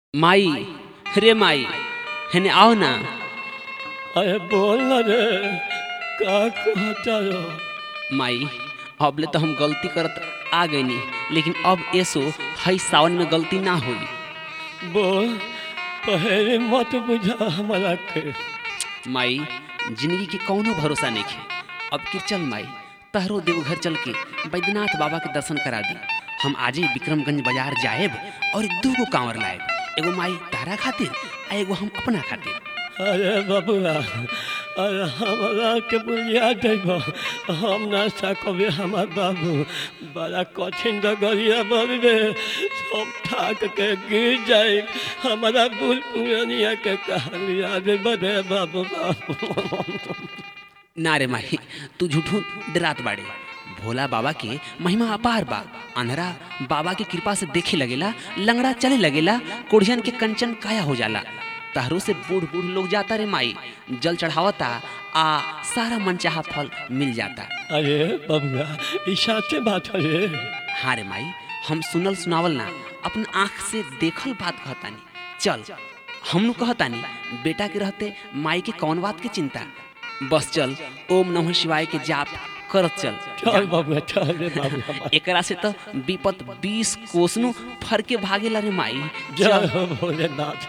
माई रे माई हेने आओ ना अरे बोल ना रे का कहता हो माई अबले तो हम गलती करत आ गईनी लेकिन अब ऐसो हई सावन में गलती ना होई बोल पहले मत बुझा हमारा के माई जिंदगी के कौनो भरोसा नहीं है अब कि चल माई तहरो देवघर चल के बैद्यनाथ बाबा के दर्शन करा दी हम आजे विक्रमगंज बाजार जाएब और दू गो कांवर लाएब एगो माई तारा खातिर आ एगो हम अपना खातिर अरे बबुआ अरे हमारा के बुझिया देबो हम ना सकबे हमार बाबू बड़ा कठिन डगरिया बरबे सब ठाक के गिर जाए हमारा बुल पुरानिया के कहानिया दे बड़े बाबू बाबू ना रे माही तू झूठू डरात बाड़े भोला बाबा के महिमा अपार बा अंधरा बाबा की कृपा से देखे लगेला लंगड़ा चले लगेला कोढ़ियन के कंचन काया हो जाला तहरो से बूढ़ बूढ़ लोग जाता रे माई जल चढ़ावता आ सारा मनचाहा फल मिल जाता अरे बबुआ ई साचे बात है रे हाँ रे माई हम सुनल सुनावल ना अपन आँख से देखल बात कहतानी चल हमनु कहतानी बेटा के रहते माई के कौन बात के चिंता बस चल ओम नमः शिवाय के जाप करत चल चल बबुआ चल रे बाबुआ एकरा से तो विपत बीस कोसनु फर के भागेला रे माई जय चल हो भोलेनाथ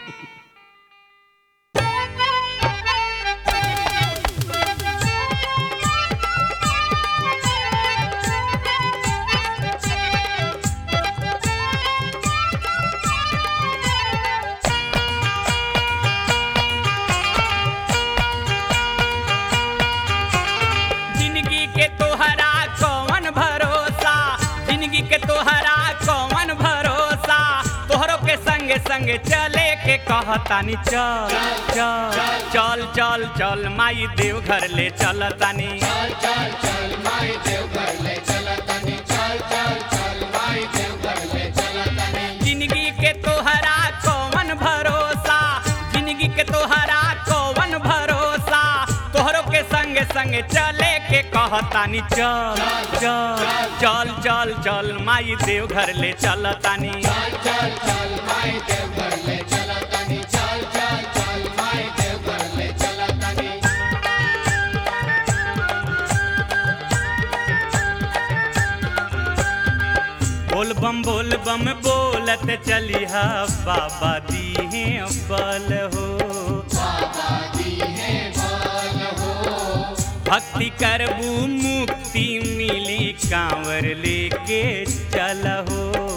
जिंदगी के तोहरा कौन भरोसा जिंदगी के तोहरा कौन भरोसा तोहरो के संगे संगे चले के कहतानी चल चल चल चल चल माई देव घर ले चलतानी जिंदगी के तोहरा कौन भरोसा जिंदगी के तोहरा कौन भरोसा तोहरो के संग संग चले के कहतानी चल चल चल चल चल माई देव घर ले चलतानी बोल बम बोल बम बोलत चलिहा बाबा दीहे बल हो भक्ति करबू मुक्ति मिली कांवर लेके चलहो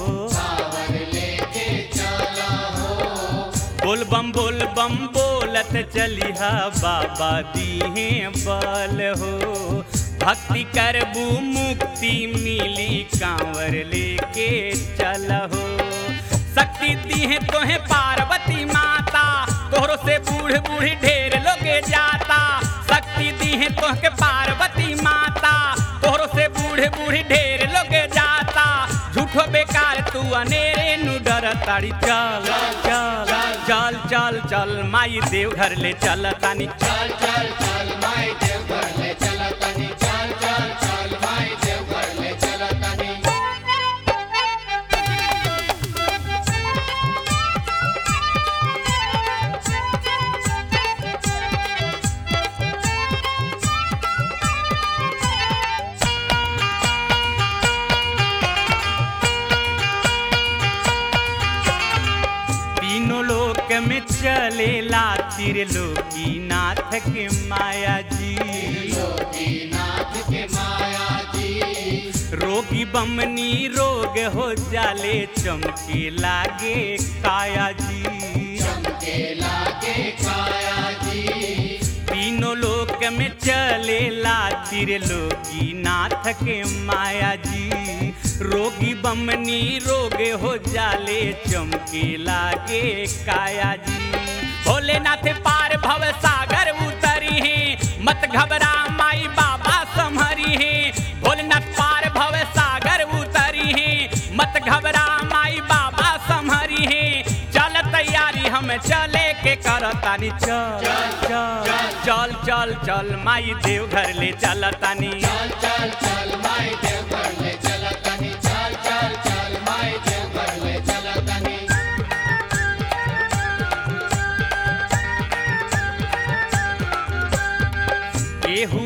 बोल बम बोल बम बोलत चलिहा बाबा दीहे बल हो भक्ति करबू मुक्ति मिली कांवर लेके चलहो शक्ति दीहे तोहे पार्वती माता तोहरो से बूढ़ बूढ़ी ढेर लोगे जाता शक्ति दीहे तोहके पार्वती माता तोहरो से बूढ़े बूढ़ी ढेर लोगे जाता झूठो बेकार तू अनेरे नु डर ताड़ी चल चल चल चल चल माई देव घर ले चल तानी चल चल चल माई देव घर ले चल तानी चल चल चल माई देव घर ले चल तानी तीनों लोक में चलेला त्रिलोकी नाथ के माया जी रोगी बमनी रोग हो जाले चमके लागे काया जी तीनों लोक में चलेला त्रिलोकी नाथ के माया जी रोगी बमनी रोग हो जाले चमके लागे काया जी भोलेनाथ पार भव सागर उतरी है मत घबरा माई बाबा संहरी है भोलेनाथ पार भव सागर उतरी है मत घबरा माई बाबा संहरी है चल तैयारी हम चले के करतानी चल चल चल चल चल माई देव घर ले चलतानी चल चल चल माई देव घर ले चलतानी चल चल चल माई देव घर ले चलतानी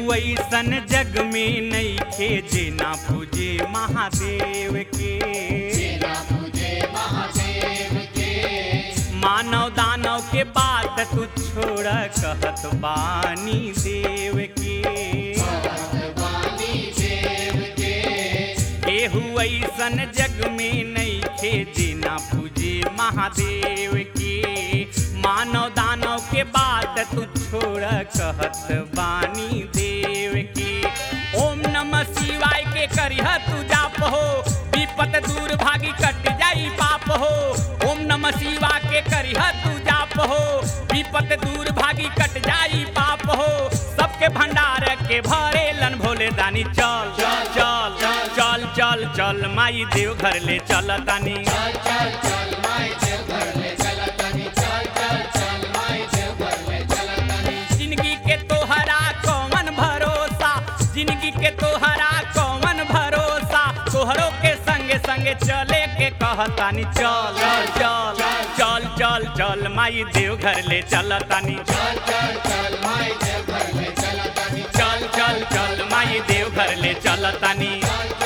ऐसन जग में नहीं खे जे ना पूजे महादेव के मानव दानव के बात तू छोड़ कहत बानी देव के केहू ऐसन जग में नहीं खे जे ना पूजे महादेव के मानव दानव के बात तू छोड़ कहत बानी देव के ओम नमः शिवाय के करिह तू जाप हो विपत दूर भागी कट जाई पाप हो ओम नमः शिवा के करिह तू जाप हो विपत दूर भागी कट जाई पाप हो सबके भंडार के भरे लन भोले दानी चल चल चल चल चल माई देव घर ले चल तानी जिंदगी के तोहरा कौन भरोसा जिंदगी के तोहरा कौन भरोसा तोहरो के संगे संगे चले के कहतानी चल चल चल चल चल माई देव घर ले चलतानी चल चल चल माई देव घर ले चलतानी